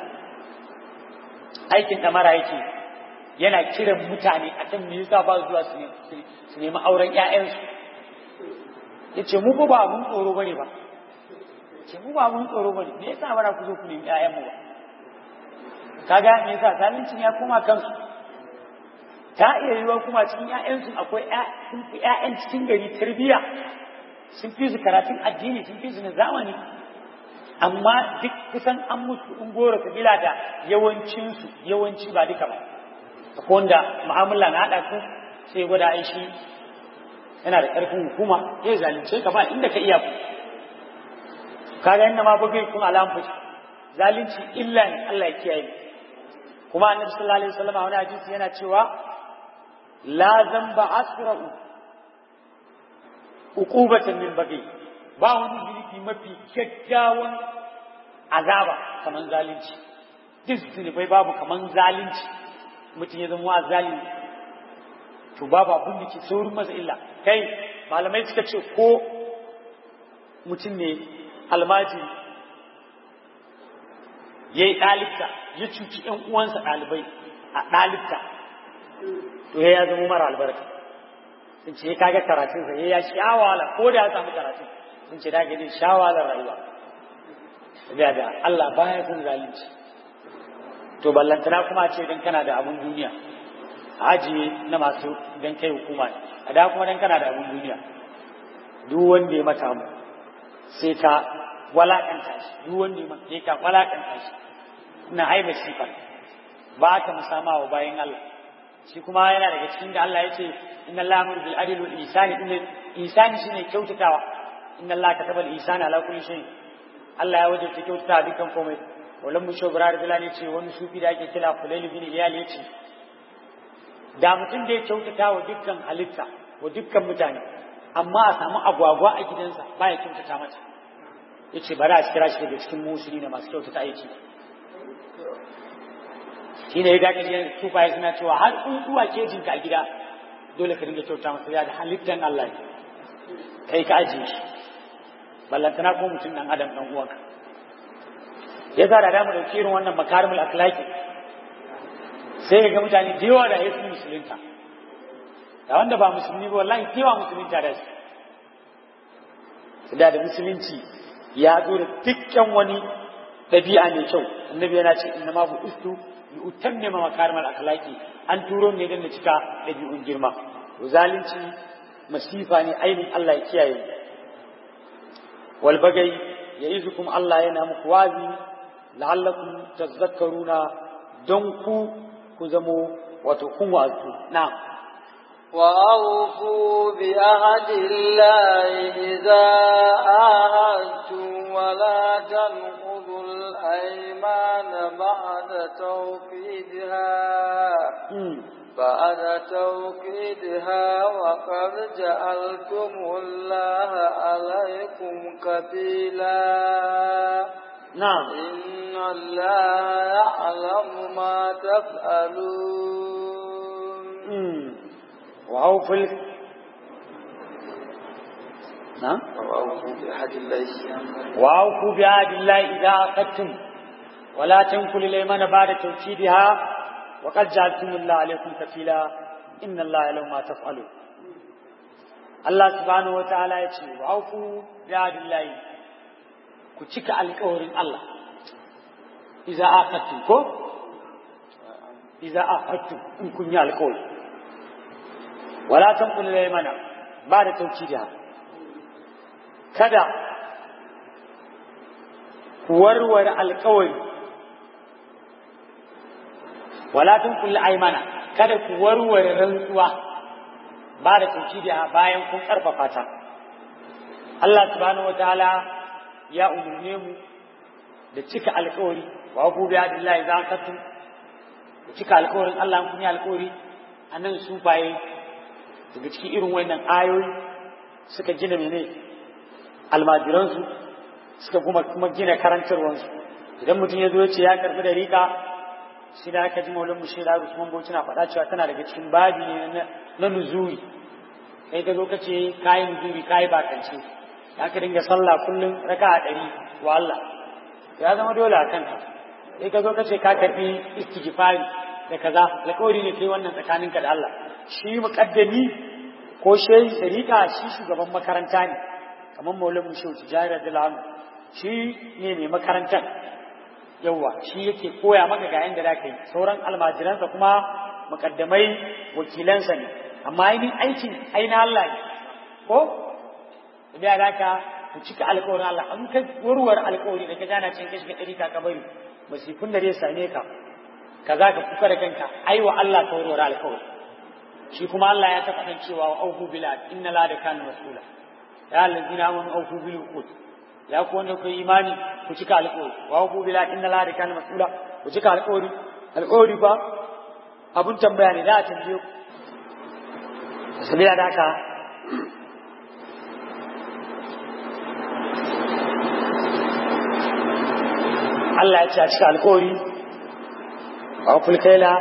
Speaker 2: aikin ɗamara yake yana kiran mutane akan me yasa ba zuwa su nemi auren 'ya'yansu ya ce mu ba abun tsoro bane ba ce mu ba abun tsoro bane me yasa bara ku zo ku nemi ƴaƴan mu ba kaga me yasa zalincin ya koma kansu ta iya yiwuwa kuma cikin ƴaƴansu akwai sun fi ƴaƴan cikin gari tarbiyya sun fi su karatun addini sun fi su na zamani amma duk kusan an musu in gora kabila da yawancinsu yawanci ba duka ba akwai wanda mu'amala na haɗa su sai gwada ai shi yana da ƙarfin hukuma ya zalunce ka ba inda ka iya ku kaga inda ma bugai kun alamu zalunci illa ne Allah ya kiyaye kuma annabi sallallahu alaihi wasallam a wani hadisi yana cewa la zamba asra'u uqubatan min bagi ba wani zunubi mafi kyakkyawan azaba kaman zalunci duk zunubai babu kaman zalunci mutum ya zama zalimi to babu abin da ke saurin masa illa kai malamai suka ce ko mutum ne almajiri ya yi ɗalibta ya cuci ‘yan uwansa ɗalibai a ɗalibta to ya zama mara albarka sun ce kaga karatunsa ya sha wahala ko da ya samu karatun sun ce da gani sha wahalar rayuwa da da Allah baya son zalunci to ballantana kuma ce dan kana da abun duniya ajiye na masu dan kai hukuma ne a da kuma dan kana da abun duniya duk wanda ya mata mu sai ka walakanta shi duk wanda ya mata sai ka walakanta shi ina haiba shi fa ba ka musama wa bayan Allah shi kuma yana daga cikin da Allah ya ce inna Allah amuru bil adli wal ihsani inna ihsani shine kyautatawa inna Allah kataba al ihsana ala kulli shay Allah ya wajabta kyautata dukkan komai wallan mu shobrar bilal ya ce wani sufi da ake kira Fulayl bin Iyal ya ce da mutum da ya kyautata wa dukkan halitta wa dukkan mutane amma a samu agwagwa a gidansa ba ya kyautata mata ya ce bari a kira shi daga cikin musulmi na masu kyautata aiki shi ne ya daga ne tufaye suna cewa har tsuntsuwa kejinka a gida dole ka dinga kyauta masa ya da halittan Allah ne kai ka ajiye shi ballantana ko mutum dan adam dan uwanka ya sa da damu dauki irin wannan makarimul akhlaqi sai ga mutane da yawa da ya su musulunta da wanda ba musulmi ba wallahi kewa musulunta da su da da musulunci ya zo da dukkan wani ɗabi'a mai kyau annabi yana ce inna ma bu istu li utammima makarimal akhlaqi an turo ne dan da cika ɗabi'un girma to zalunci masifa ne ainihin Allah ya kiyaye wal bagai ya'izukum Allah yana muku wazi la'allakum tazakkaruna don ku ku zamo wato kun wazu na'am
Speaker 1: وأوفوا بعهد الله إذا عاهدتم ولا تنقضوا الأيمان بعد توكيدها بعد توكيدها وقد جعلتم الله عليكم كفيلا
Speaker 2: نعم
Speaker 1: إن الله يعلم ما تفعلون
Speaker 2: وأوفوا ال... نعم
Speaker 1: وأوفوا بعهد الله
Speaker 2: وأوفوا بعهد الله إذا عقدتم ولا تنكلوا الأيمان بعد توكيدها وقد جعلتم الله عليكم كفيلا إن الله يعلم ما تفعلون Allah subhanahu wa ta'ala ya ce, wa auku bi'adillahi ku cika alƙawarin Allah, iza aqattu ko? Iza aqattu in kun yi alƙawari. Wala tanqulu mana ba da taukidiha. Kada ku warware alƙawari. Wala tanqulu aymana kada ku warware rantsuwa. ba da taukidiha bayan kun karfafa ta Allah subhanahu wataala ya umurne mu da cika alƙawari wa abu bi adillahi za ka tu da cika alƙawarin Allah kun yi alƙawari anan su baye daga cikin irin wannan ayoyi suka gina mene almajiransu suka kuma kuma gina karantarwansu idan mutum ya zo ya ce ya karbi da rika shi da aka ji maulan mushi da Usman Bauchi na faɗa cewa tana daga cikin babi ne na nuzuri kai ka zo ka ce kayi nuzuri kayi bakance ya ka dinga sallah kullum raka a ɗari wa Allah ya zama dole a kanka kai ka zo ka ce ka karbi istighfari da kaza alƙawari ne kai wannan tsakaninka da Allah shi muƙaddami ko shehi sarika shi shugaban makaranta ne kamar maulan mushi tijari radiyallahu anhu shi ne mai makarantar yawwa shi yake koya maka ga yanda da kai sauran almajiransa kuma mukaddamai wakilansa ne amma ainihin aikin aina Allah ne ko da da ka ku cika alƙawarin Allah an ka warware alƙawari da ka gana cin kashi ka ɗari ka bari masifin da zai same ka kaza ka kuka da kanka ai wa Allah ka warware alƙawari shi kuma Allah ya taɓa ɗan cewa wa auku bila inna la da kana masula ya allazina amanu auku bil uqud ya ku wanda ku imani ku cika alƙawari wa auku bila inna la da kana masula ku cika alƙawari alƙawari ba abun tambaya ne za a tambaye ku sabila da haka Allah ya ce a cika alƙawari wa fulkaila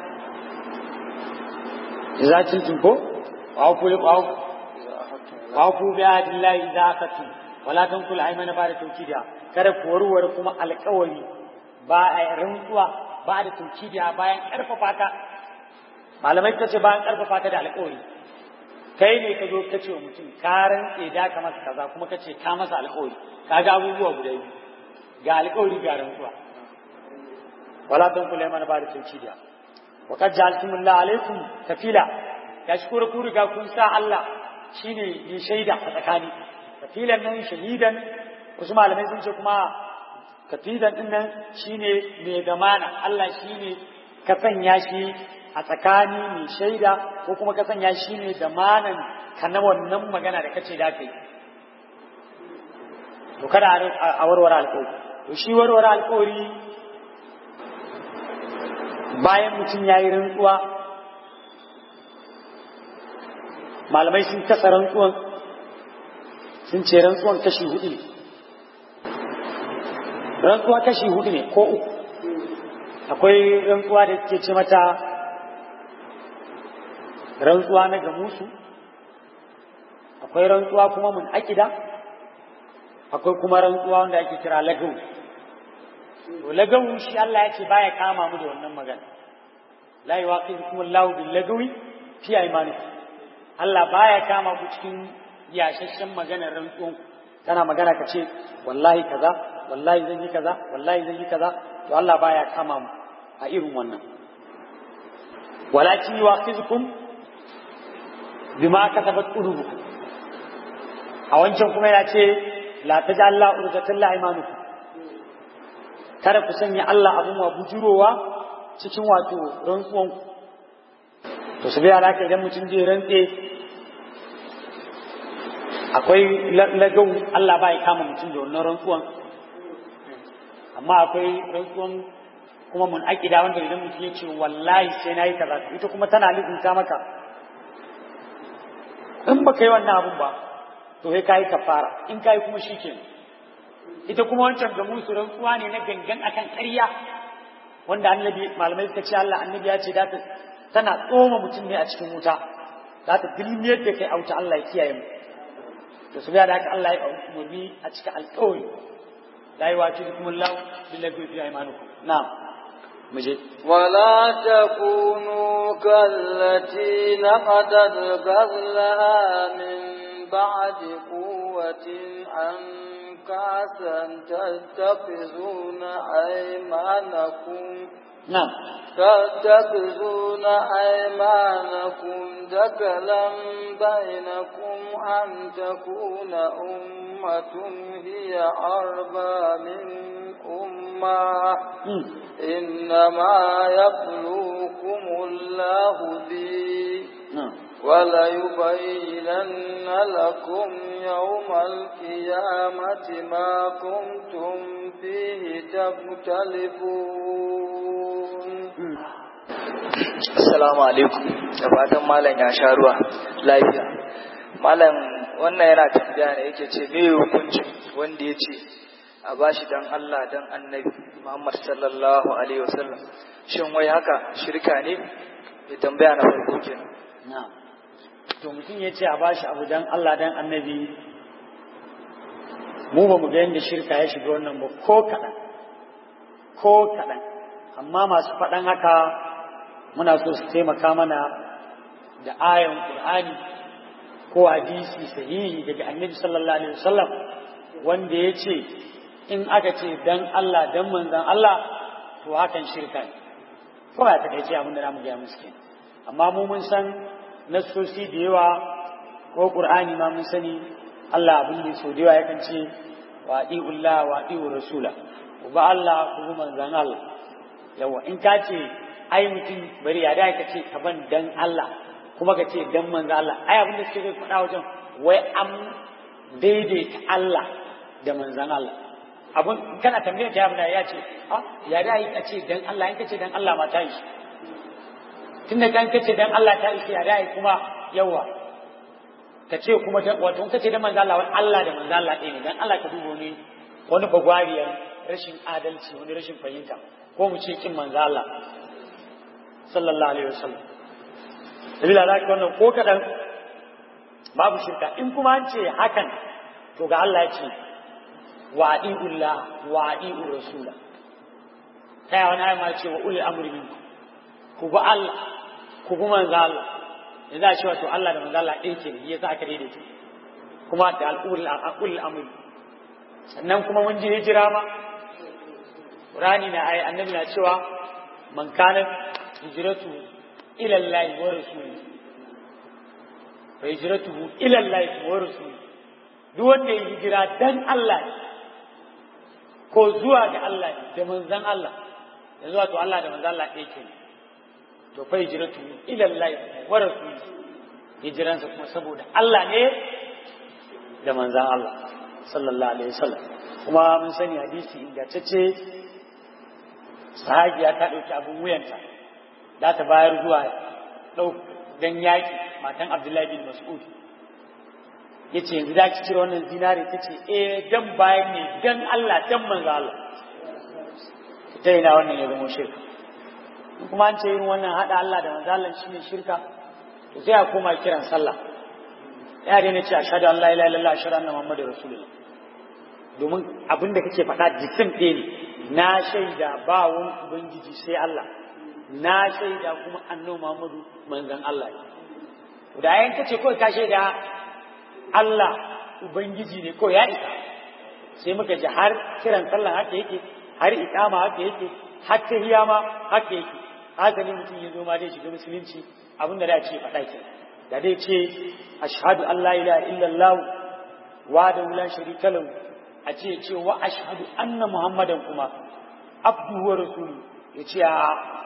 Speaker 2: idza kuntum ko wa ful wa ku bi adillahi idza akatum wala tankul aymana ba da tawkida kada ku warware kuma alƙawari ba a rantsuwa ba da tawkida bayan karfafa ta malamai kace bayan karfafa ta da alƙawari kai ne ka zo ka ce wa mutum ka rantse da ka masa kaza kuma ka ce ka masa alƙawari ka ga abubuwa guda biyu ga alƙawari ga rantsuwa wala tankul aymana ba da tawkida wa qad ja'altumullahu alaykum kafila ya shi ku riga kun sa Allah shine ne shaida a tsakani kafilan nan shahidan wasu malamai sun ce kuma kafilan din nan shine mai zamana Allah shine ka sanya shi a tsakani mai shaida ko kuma ka sanya shi ne zamanan ka na wannan magana da kace da kai to kada a warware alƙawari to shi warware alƙawari bayan mutum ya yi rantsuwa malamai sun kasa rantsuwan sun ce rantsuwan kashi hudu ne rantsuwa kashi hudu ne ko uku akwai rantsuwa da ke ce mata rantsuwa na gamusu akwai rantsuwa kuma mun akida akwai kuma rantsuwa wanda ake kira lagawu to lagawu shi Allah ya ce baya kama mu da wannan magana la yuwaqifukum Allahu bil lagawi fi aymanikum Allah baya kama ku cikin yashashen maganar rantsuwan kana magana ka ce wallahi kaza wallahi zan yi kaza wallahi zan yi kaza to Allah baya kama mu a irin wannan walakin yuwaqifukum bima kasabat qulubukum a wancan kuma ya ce la taj'al la urdatan la imanukum kada ku sanya Allah abun wa bujurowa cikin wato rantsuwan ku to su biya laka idan mutum zai rantse akwai lagau Allah ba ya kama mutum da wannan rantsuwan amma akwai rantsuwan kuma mun aƙida wanda idan mutum ya ce wallahi sai na yi kaza ita kuma tana lizinta maka in ba ka yi wannan abun ba to sai ka yi kafara in ka yi kuma shi ke ita kuma wancan ga musu rantsuwa ne na gangan akan ƙarya wanda annabi malamai suka ce Allah annabi ya ce da ta tana tsoma mutum ne a cikin wuta za ta dilmiyar da kai a wuta Allah ya kiyaye mu to su da haka Allah ya umarni a cikin alƙawari la yi wace kuma Allah billahi fi aymanukum na'am muje
Speaker 1: ولا تكونوا كالتي نقضت غزلها من بعد قوة أنكاسا تتخذون أيمانكم
Speaker 2: na'am
Speaker 1: تتخذون أيمانكم دكلا بينكم أن تكون أمة هي أربى من أمة
Speaker 2: Mm.
Speaker 1: إنما يبلوكم الله به
Speaker 2: na'am
Speaker 1: وليبينن لكم يوم القيامة ما كنتم فيه تختلفون
Speaker 2: Mm.
Speaker 3: Assalamu alaikum da fatan malam ya sha ruwa lafiya. Malam wannan yana tambaya ne yake ce me hukuncin wanda ya ce a bashi dan Allah dan annabi Muhammad sallallahu alaihi wasallam shin wai haka shirka ne? Ya tambaya na farko kenan.
Speaker 2: na'am to mutum ya ce a bashi abu dan Allah dan annabi mu ba mu ga yadda shirka ya shiga wannan ba ko kaɗan ko kaɗan amma masu faɗan haka muna so su taimaka mana da ayan Qur'ani ko hadisi sahihi daga annabi sallallahu alaihi wasallam wanda ya ce in aka ce dan Allah dan manzon Allah to hakan shirka ne ko ya takaice abin da namu ga musu kenan amma mu mun san nassosi da yawa ko Qur'ani ma mun sani Allah abin da so da yawa yakan ce wa Allah wa adi'u rasula ku ba Allah ku bi manzon Allah yawa in ka ce ai mutum bari ya da ka ce ka ban dan Allah kuma ka ce dan manzon Allah ai abin da suke faɗa wajen wai an daidaita Allah da manzon Allah abun kana tambayar ta yabda ya ce a ya da yi kace dan Allah in kace dan Allah ma ta yi tunda kan kace dan Allah ta yi ya da yi kuma yawa kace kuma dan wato in kace dan manzo Allah wani Allah da manzo Allah ɗaya ne dan Allah ka dubo ne wani bagwariyar rashin adalci wani rashin fahimta ko mu ce kin manzo Allah sallallahu alaihi wasallam sabila da wannan ko kadan babu shirka in kuma an ce hakan to ga Allah ya ce وأطيعوا الله وأطيعوا الرسول ta wani ayi ma ce wa uli amri minkum ku bi Allah ku bi manzo Allah da za a ce wato Allah da manzo Allah ɗaya ke ne yasa aka daidaita kuma da al'ul al'ul amri sannan kuma mun ji hijira ma Qur'ani na ayi annabi na cewa man kana hijratu ila Allah wa rasuli fa hijratuhu ila Allah wa rasuli duk wanda ya hijira dan Allah ko zuwa ga Allah da manzan Allah da zuwa to Allah da manzan Allah ɗaya ke to fa hijratu ila Allah wa rasuli hijiransa kuma saboda Allah ne da manzan Allah sallallahu alaihi wasallam kuma mun sani hadisi ingantacce sahabiya ta ɗauki abin wuyanta za ta bayar zuwa ɗau dan yaƙi matan Abdullahi bin Mas'ud ya ce yanzu za ki cire wannan zinare ta ce eh dan bayan ne dan Allah dan manzo Allah ta ina wannan ya zama shirka kuma an ce irin wannan hada Allah da manzo Allah shine shirka to sai a koma kiran sallah ya daina ce ashhadu an la ilaha illallah ashhadu anna muhammadar rasulullah domin abin da kake faɗa jikin ɗaya ne na shaida ba wani ubangiji sai Allah na shaida kuma annabi Muhammadu manzon Allah ne da yayin kace kawai ka shaida Allah Ubangiji ne ko ya isa sai muka ji har kiran sallah haka yake har iqama haka yake har tahiyya ma haka yake haka ne mutum ya zo ma dai shiga musulunci abin da da ce faɗa ke da dai ce ashhadu an la ilaha illallah wa da la sharika lahu a ce ce wa ashhadu anna muhammadan kuma abduhu wa rasuluhu ya ce a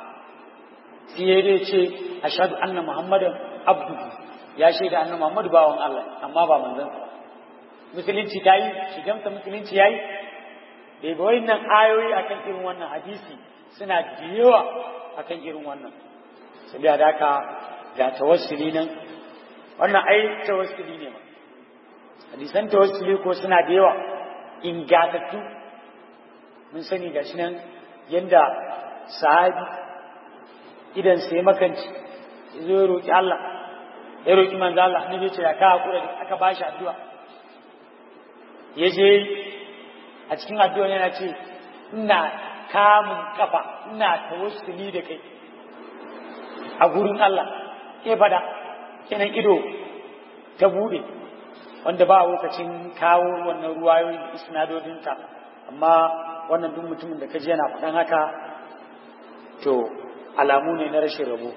Speaker 2: sai dai ce ashhadu anna muhammadan abduhu ya shaida annabi Muhammadu bawan Allah amma ba manzon sa musulunci ta yi shigamsa musulunci yayi da ga wannan ayoyi akan irin wannan hadisi suna da yawa akan irin wannan saboda da haka ga tawassuli nan wannan ai tawassuli ne ma hadisan tawassuli ko suna da yawa ingatattu mun sani gashi nan yanda sahabi idan sai makanci zo ya roki Allah ya roƙi manzo Allah ne ya ce ya ka hakura da aka bashi addu'a ya je a cikin addu'a yana ce ina kamun kafa ina tawassuli da kai a gurin Allah ke fada kenan ido ta bude wanda ba lokacin kawo wannan ruwayoyin isnadodinta amma wannan duk mutumin da ka ji yana faɗan haka to alamu ne na rashin rabo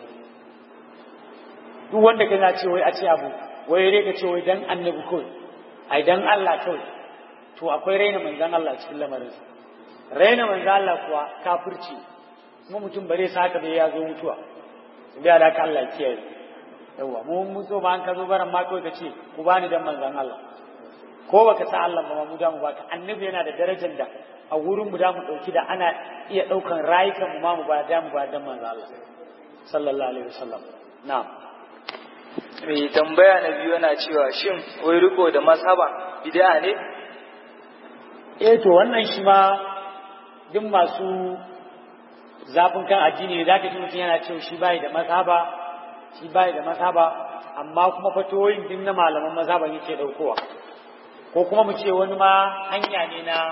Speaker 2: duk wanda kana ce wai a ce abu wai dai ka ce wai dan annabi kawai ai dan Allah kawai to akwai raina manzan Allah cikin lamarin raina manzan Allah kuwa kafirci kuma mutum bare sa haka bai ya zo mutuwa bai da ka Allah kiyaye yawa mu mun so ba an ka zo baran ma kawai ka ce ku bani dan manzan Allah ko baka sa Allah ba mu da mu baka annabi yana da darajar da a wurin mu da mu dauki da ana iya daukan rayukan mu ma mu ba da mu ba dan manzan Allah sallallahu alaihi wasallam na'am
Speaker 3: mai tambaya na biyu yana cewa shin wai riko da masaba bid'a ne
Speaker 2: eh to wannan shi ma duk masu zafin kan addini ne zaka ji mutum yana cewa shi bai da mazhaba shi bai da mazhaba amma kuma fatoyin din na malaman mazhaban yake daukowa ko kuma mu ce wani ma hanya ne na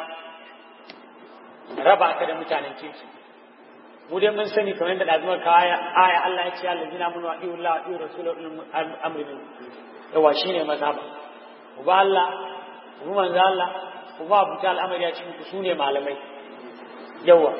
Speaker 2: raba ka da mutanen kirki mu dai mun sani kamar da dazumar ka aya aya Allah ya ce allazina mun wa iyu Allah iyu rasulul amri min yawa shine mazhaba uba Allah uba manzo Allah uba abuta al'amari ya cikin ku sune malamai yawa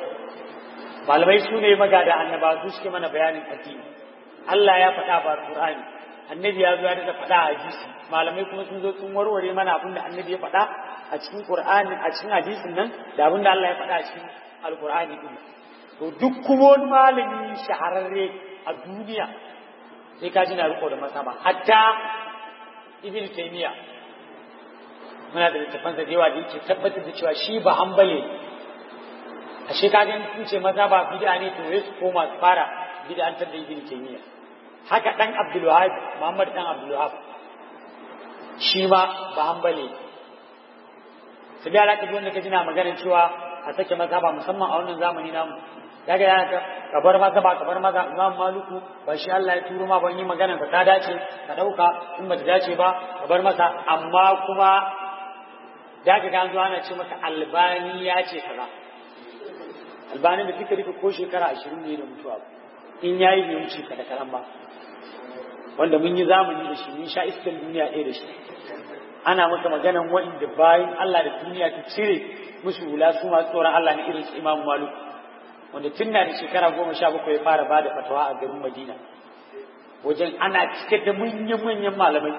Speaker 2: malamai sune magada annaba su suke mana bayanin addini Allah ya faɗa ba Qur'ani annabi ya zo ya da faɗa a hadisi malamai kuma sun zo sun warware mana abin da annabi ya faɗa a cikin qur'ani a cikin hadisin nan da abin da Allah ya faɗa a cikin alqur'ani din to duk kuma wani malami shahararre a duniya sai ka ji na riko da masaba hatta ibn taymiya muna da littafansa da yawa da yake tabbatar da cewa shi ba hanbali ashe ka ga kun ce maza ba bid'a ne to sai su koma su fara bid'antar da ibn taymiya haka dan abdul wahab muhammad dan abdul wahab shi ma ba hanbali sai da alaka wanda ka jina maganar cewa a sake maza ba musamman a wannan zamani namu kaga yana ta kabar maza ba kabar maza imam maluku ba shi Allah ya turo ma ban yi magana ba ta dace ka dauka in ba ta dace ba kabar masa amma kuma da ka ga zuwa ana ce maka albani ya ce kaza albani da duka duka ko shekara ashirin ne da mutuwa in yayi bai wuce ka da karan ba wanda mun yi zamani da shi mun sha iskan duniya ɗaya da shi ana maka maganan wa'inda bayan Allah da duniya ta cire musu hula su masu tsoron Allah ne irin su Imam Malik wanda tun na da shekara goma sha bakwai ya fara bada fatawa a garin Madina wajen ana cike da manyan-manyan malamai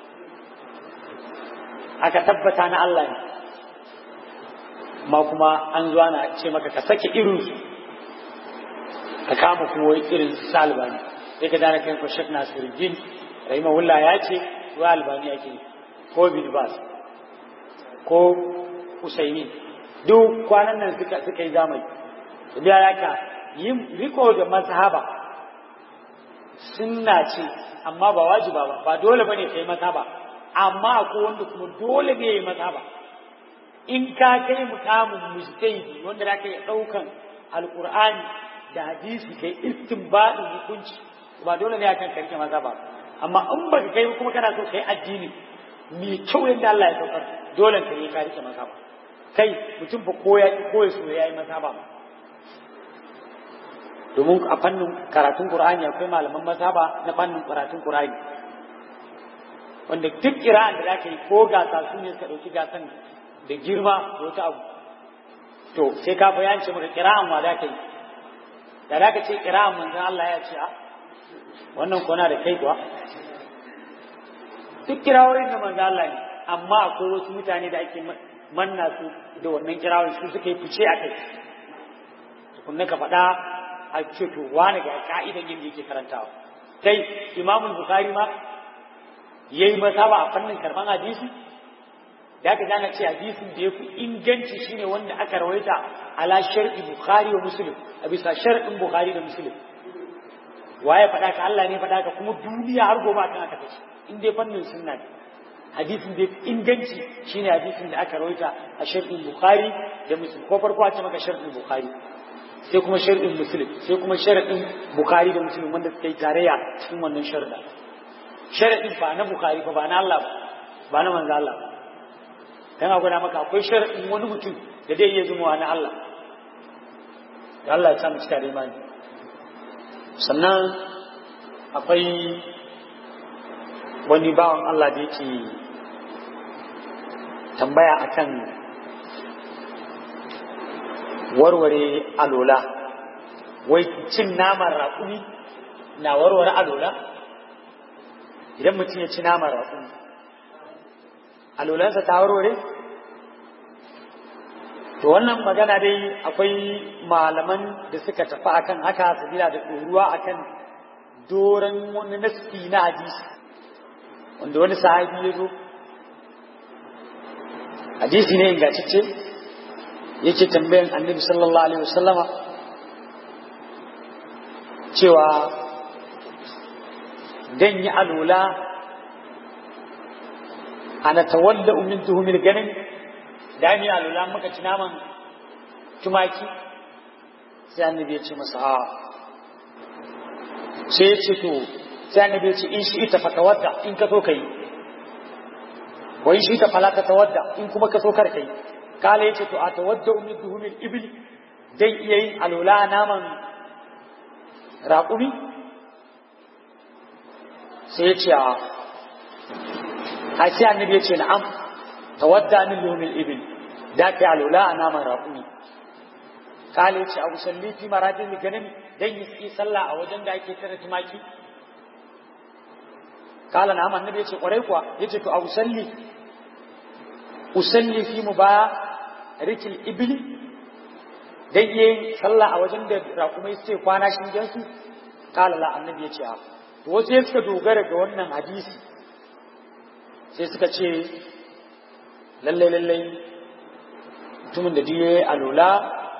Speaker 2: aka tabbata na Allah ne ma kuma an zuwa na ce maka ka sake irin su ka kama kuma irin su albani sai ka dana kai ko Sheikh Nasiruddin rahimahullah ya ce wa albani yake ko bin Bas ko Usaimin duk kwanan nan suka suka yi zamani da yaka yin riko da mazhaba sunna ce amma ba wajiba ba ba dole bane kai mazhaba amma akwai wanda kuma dole ne yi mazhaba in ka kai mukamin mujtahidi wanda za ka yi daukan alqur'ani da hadisi kai istinbadin hukunci ba dole ne akan karke mazhaba amma in ba kai kuma kana so kai addini mai kyau yadda Allah ya saukar dole ka yi ka rike mazhaba kai mutum ba koya koya so yayi mazhaba ba domin a fannin karatun Qur'ani akwai malaman mazhaba na fannin karatun Qur'ani wanda duk kira'an da zaka yi ko gasa su ne suka dauki gasan da girma da wata abu to sai ka bayance maka kira'an wa zaka yi da zaka ce kira'an manzon Allah ya ce a wannan kona da kai kuwa duk kirawoyin da manzon Allah ne amma akwai wasu mutane da ake manna su da wannan kirawoyin su suka yi fice a kai tukunna ka faɗa a ce to wani ga ka'idan yin da yake karantawa kai imamul bukhari ma yayi mazhaba a fannin karban hadisi da aka gane ce hadisin da yafi inganci shine wanda aka rawaita ala shar'i bukhari wa muslim a bisa shar'in bukhari da muslim waye faɗa ka Allah ne faɗa ka kuma duniya har gobe kan aka tace in dai fannin sunna ne hadisin da yafi inganci shine hadisin da aka rawaita a shar'in bukhari da muslim ko farko a ce maka shar'in bukhari sai kuma shar'in muslim sai kuma shar'in bukhari da muslim wanda suka yi tarayya cikin wannan sharda shar'in ba na bukhari ba ba na Allah ba ba na manzo Allah dan a gwada maka akwai shar'in wani mutum da zai iya zuma na Allah da Allah ya sa mu cika da imani sannan akwai wani bawan Allah da yake tambaya akan warware alola wai cin naman raƙumi na warware alola idan mutum ya ci naman raƙumi alolansa ta warware to wannan magana dai akwai malaman da suka tafi akan haka sabila da ɗoruwa akan doron wani nasti na hadisi wanda wani sahabi ya zo hadisi ne ingantacce yake tambayan annabi sallallahu alaihi wasallama cewa dan yi alula ana tawalla min tuhumil ganin da ni alula muka ci naman tumaki sai annabi ya ce masa a sai ya ce to sai annabi ya ce in shi ita fatawadda in ka so kai wa in shi ita fala ta tawadda in kuma ka so kar kai kala yace to a tawadda min duhumil ibil dai iya yin alula naman raƙumi sai ya ce a a sai annabi ya ce na'am tawadda min duhumil ibil da ka alula a naman raƙumi kala yace abu salli fi maradin ganin dan yi sallah a wajen da ake tare tumaki kala na annabi yace kwarai kuwa yace to a usalli usalli fi mubarikil ibli dai yin sallah a wajen da raƙumai suke kwana shingen su kala la annabi yace a to wasu ya suka dogara ga wannan hadisi sai suka ce lallai lallai mutumin da diye alola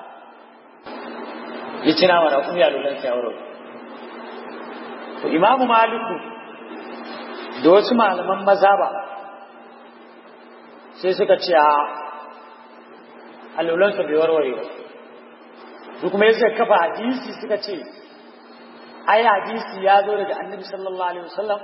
Speaker 2: ya ci nama raƙumi alolan sai aure to imamu maliku da wasu malaman maza ba sai suka ce a alolansa bai warware ba su kuma ya kafa hadisi suka ce ai hadisi ya zo daga annabi sallallahu alaihi wasallam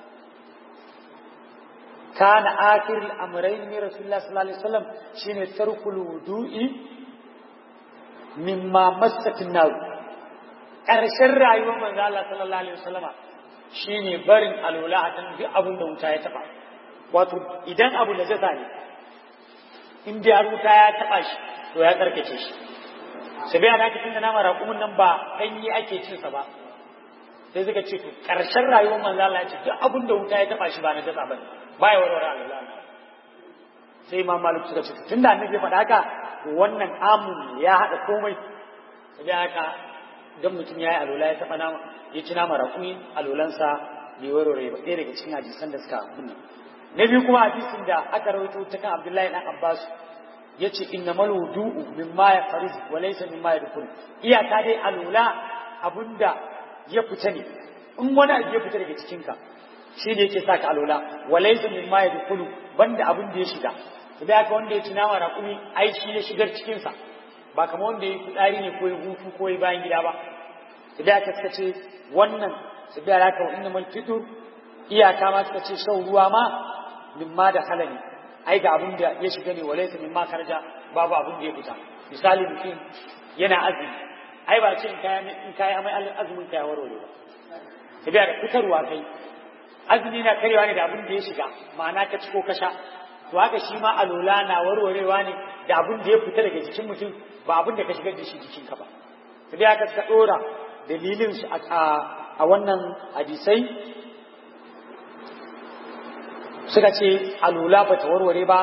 Speaker 2: kana akhir al-amrayn min rasulullah sallallahu alaihi wasallam shine tarkul wudu'i mimma massat an-nar karshen rayuwar manzo Allah sallallahu alaihi wasallama shine barin alwala a kan duk abin da wuta ya taba wato idan abu da jasa ne in dai har wuta ya taba shi to ya karkace shi sai bai ana cikin da nama raƙumin nan ba ɗanyi ake cin sa ba sai suka ce to karshen rayuwar manzo Allah ya ce duk abin da wuta ya taba shi ba na jasa bane ba ya warware alwala sai imam malik suka ce tunda annabi ya faɗa haka wannan amun ya haɗa komai sai haka dan mutum ya yi alwala ya taɓa nama ya ci nama rakumi alwalansa bai warware ba ɗaya daga cikin hadisan da suka kunna na biyu kuma hadisin da aka rawaito ta kan abdullahi dan abbas ya ce innamal wudu'u mimma ya fariz wa laysa mimma yadkhul iyaka dai alwala abunda ya fita ne in wani abu ya fita daga cikin ka shi ne yake saka alwala wa laysa mimma yadkhulu banda abin da ya shiga idan aka wanda ya ci nama rakumi ai shi ya shigar cikin sa ba kamar wanda ya fitsari ne ko ya hutu ko ya bayan gida ba idan aka suka ce wannan su biya raka wa inna fitur iyaka ma suka ce shan ruwa ma mimma da halali ai ga abin da ya shiga ne walaita mimma karja babu abin da ya fita misali mutum yana azumi ai ba ce in kayi amai azumin kaya warware ba su biya da fitarwa kai azumi na karewa ne da abin da ya shiga ma'ana ka ci ko ka sha to haka shi ma alola na warwarewa ne da abin da ya fita daga jikin mutum ba abin da ka shigar da shi jikinka ba su biya ka suka dora dalilin su a wannan hadisai suka ce alula ba ta warware ba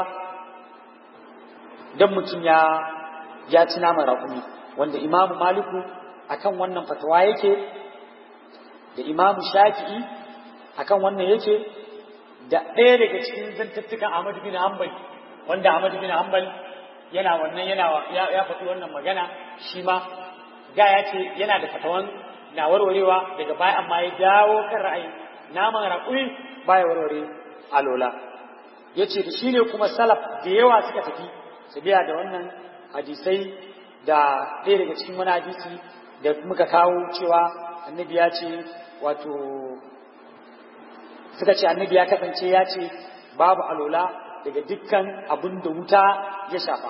Speaker 2: don mutum ya ya ci naman raƙumi wanda imamu maliku akan wannan fatawa yake da imamu shafi'i akan wannan yake da ɗaya daga cikin zantattukan Ahmad bin Hanbal wanda Ahmad bin Hanbal yana wannan yana ya faɗi wannan magana shi ma ga ya ce yana da fatawan na warwarewa daga baya amma ya dawo kan ra'ayi naman raƙumi baya warware alola ya ce da shi ne kuma salaf da yawa suka tafi su biya da wannan hadisai da ɗaya daga cikin wani hadisi da muka kawo cewa annabi ya ce wato suka ce annabi ya kasance ya ce babu alola daga dukkan abin da wuta ya shafa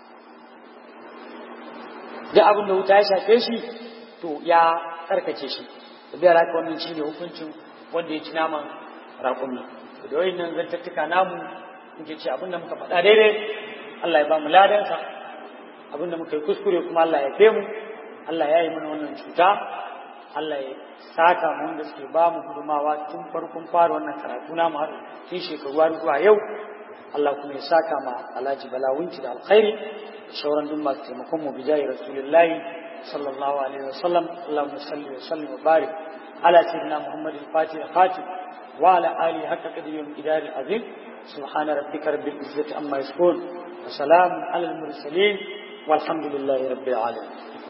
Speaker 2: duk abin da wuta ya shafe shi to ya karkace shi da biyar haka wannan shi ne hukuncin wanda ya ci naman raƙumi da wayin nan zantattuka namu muke ce abin da muka faɗa daidai Allah ya ba mu ladansa abin da muka yi kuskure kuma Allah ya fe mu Allah ya yi mana wannan cuta Allah ya saka mu wanda suke ba mu gudumawa tun farkon fara wannan karatu na mu har tun shekaru har zuwa yau Allah kuma ya saka ma Alhaji Balawunci da alkhairi da shauran duk masu taimakon mu bijayi Rasulullahi sallallahu alaihi wasallam Allahumma salli wa sallim wa barik ala sayyidina Muhammad al-Fatih al-Fatih wa ala alihi haqqa qadri wa idari azim subhana rabbika rabbil izzati amma yasifun wa salamun ala al-mursalin والحمد لله رب العالمين